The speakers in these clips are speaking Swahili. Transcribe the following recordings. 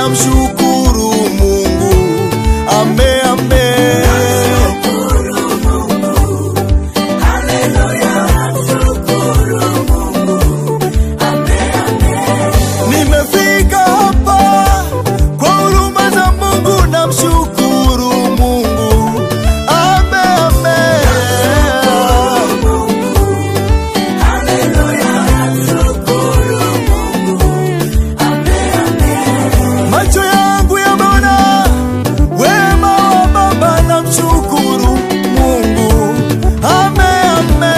namshukuru Mungu. Ame, ame. Nimefika hapa kwa huruma za Mungu, namshukuru Mungu. Ame, ame. Macho yangu yameona wema wa Baba, namshukuru Mungu. Ame, ame.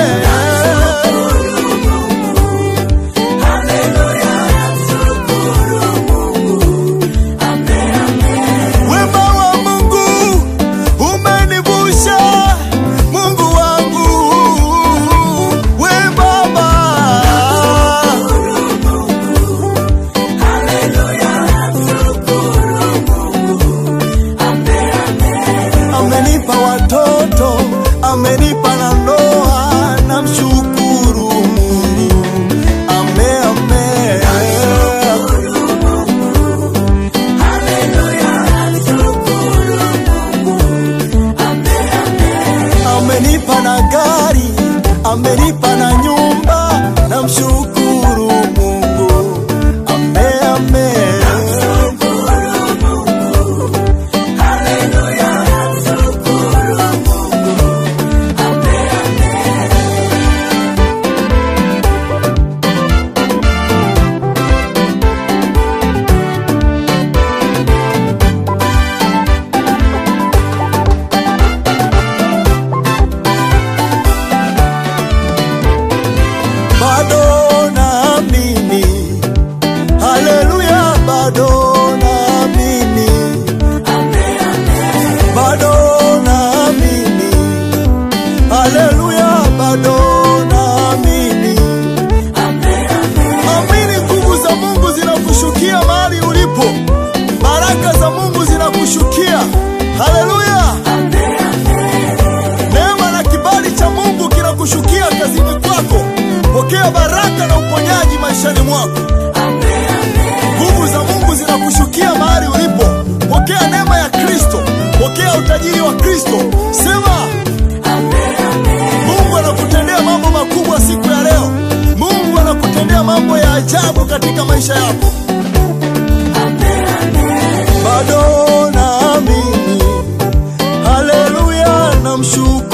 Wema wa Mungu umenivusha, Mungu wangu, we Baba. Amenipa watoto, amenipa na ndoa, namshukuru Mungu. Ame, ame. amenipa na gari, amenipa na nyumba, namshukuru Mungu. Ame, ame. bado naamini, haleluya, bado naamini, bado naamini, haleluya, bado naamini. Amini, nguvu za Mungu zinakushukia mahali ulipo, baraka za Mungu zinakushukia, haleluya. Neema na kibali cha Mungu kinakushukia kazini kwako. Pokea baraka na uponyaji maishani mwako. Nguvu za Mungu zinakushukia mahali ulipo. Pokea neema ya Kristo, pokea utajiri wa Kristo. Sema, Mungu anakutendea mambo makubwa siku ya leo. Mungu anakutendea mambo ya ajabu katika maisha yako. Bado naamini, haleluya, namshukuru